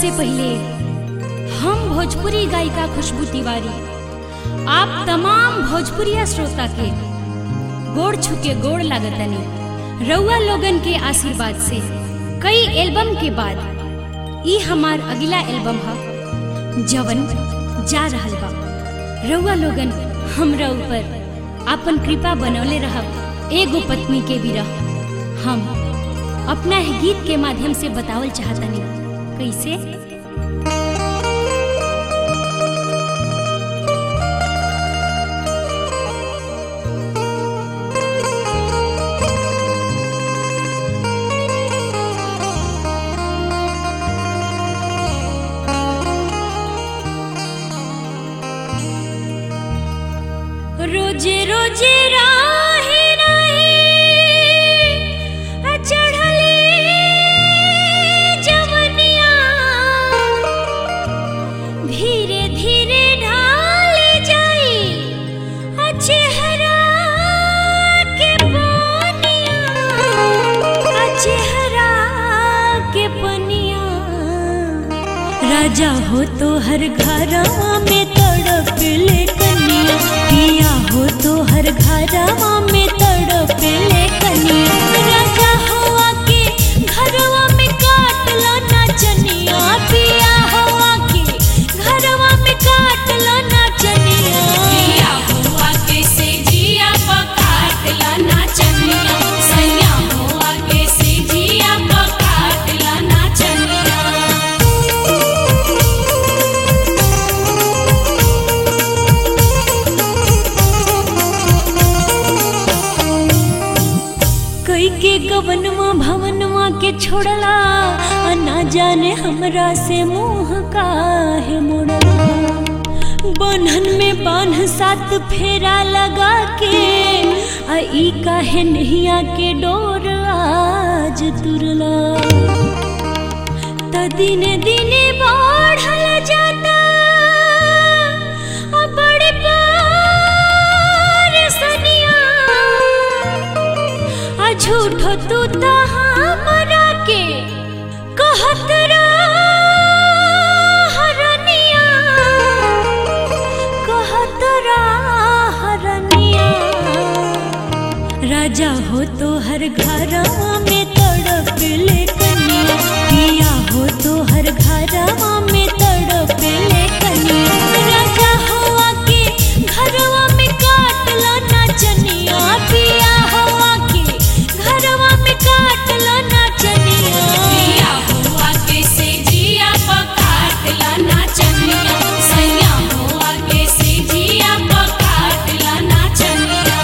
सबसे पहले हम भोजपुरी गायिका खुशबू तिवारी आप तमाम भोजपुरिया श्रोता के गोड़ छुके गोड़ लागतनी रउआ लोगन के आशीर्वाद से कई एल्बम के बाद ई हमार अगला एल्बम ह जवन जा रहल बा रउआ लोगन हमरा ऊपर आपन कृपा बनौले रहब एगो पत्नी के विरह हम अपना ही गीत के माध्यम से बतावल चाहतनी कैसे रोजे रोजे राहे राहे चढ़ले जवनिया धीरे धीरे ढाल जाई चेहरा के पनिया चेहरा के पनिया राजा हो तो हर घरवा में तड़प ले कनिया पिया हो तो हर घरवा में तड़प ले कनिया राजा हवा के घरवा में काटला ना चनिया पिया हवा के घरवा में काटला ना चनिया पिया हुआ के से जिया पकाटला नाचनिया सैया हुआ के से जिया पकाटला नाचनिया कई के गवनवा भवनवा के छोड़ला आ ना जाने हमरा से मुंह काहे मोड़ला बन्हन में बान्ह सात फेरा लगा के आ ई काहे नहिया के डोर आज तुरला त दिने दिने बढ़ल जाता आ बड़े सनिया आ झूठो तू तो हमरा के कहत हरनिया कहत हरनिया राजा हो तो हर घरवा में तड़प ले कनिया पिया हो तो हर घरवा में तड़प ले कनिया राजा हवा के घरवा में काटला ना चनिया पिया हवा के घरवा में काटला ना चनिया पिया हुआ के से जिया पकाटला नाचनिया सैया हुआ के से जिया पकाटला नाचनिया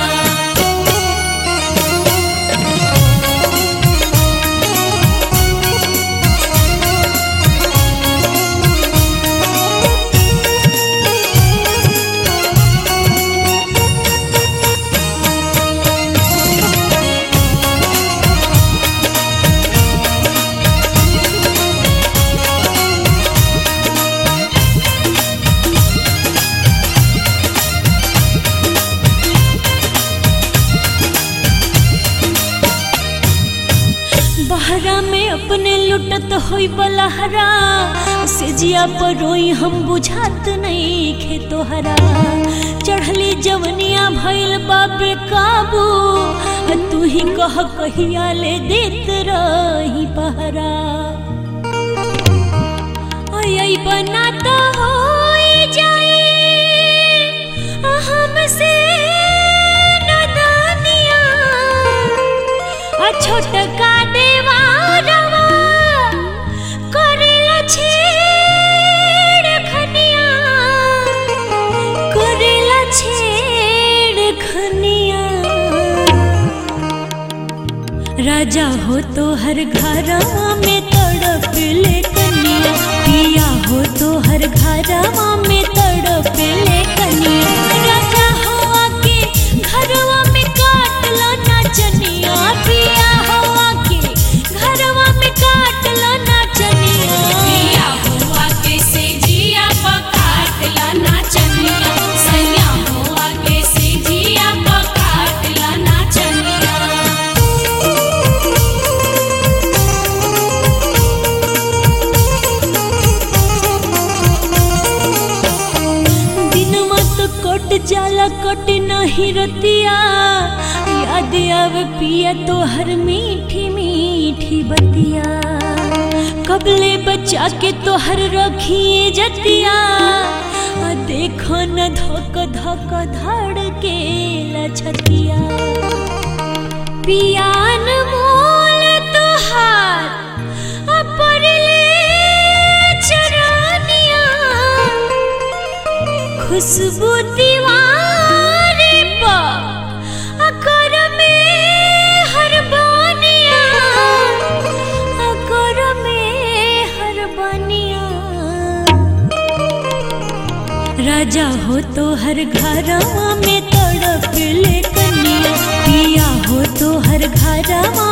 बहरा में अपने लुटत होई बलहरा से जिया पर रोई हम बुझात नहीं खे तोहरा चढ़ली जवनिया भइल बाबे काबू आ तू ही कह कहिया ले देत रही पहरा आई बना तो होई जाए हमसे नदानिया आ छोटका देवारवा करेला छेड़ खनिया करेला छेड़ खनिया राजा हो तो हर घरवा में तड़प ले कनिया पिया हो तो हर घरवा में तड़प ले कनिया राजा हवा के घरवा में काटला ना चनिया पिया हवा के घरवा में काटला ना चनिया पिया हुआ के से जिया पकाटला नाचनिया सैया हुआ के से जिया पकाटला नाचनिया आ कट नहीं रतिया याद आवे पिया तोहर मीठी मीठी बतिया कबले बच्चा के तोहर रखिए जतिया आ देखो न धक धक धड़ के लछतिया पियान मोल तोहार अपरले चरानिया खुशबू दीवारे पा अकर में हर बानिया अकर में हर बानिया राजा हो तो हर घरवा में तड़प ले कनिया पिया हो तो हर घरवा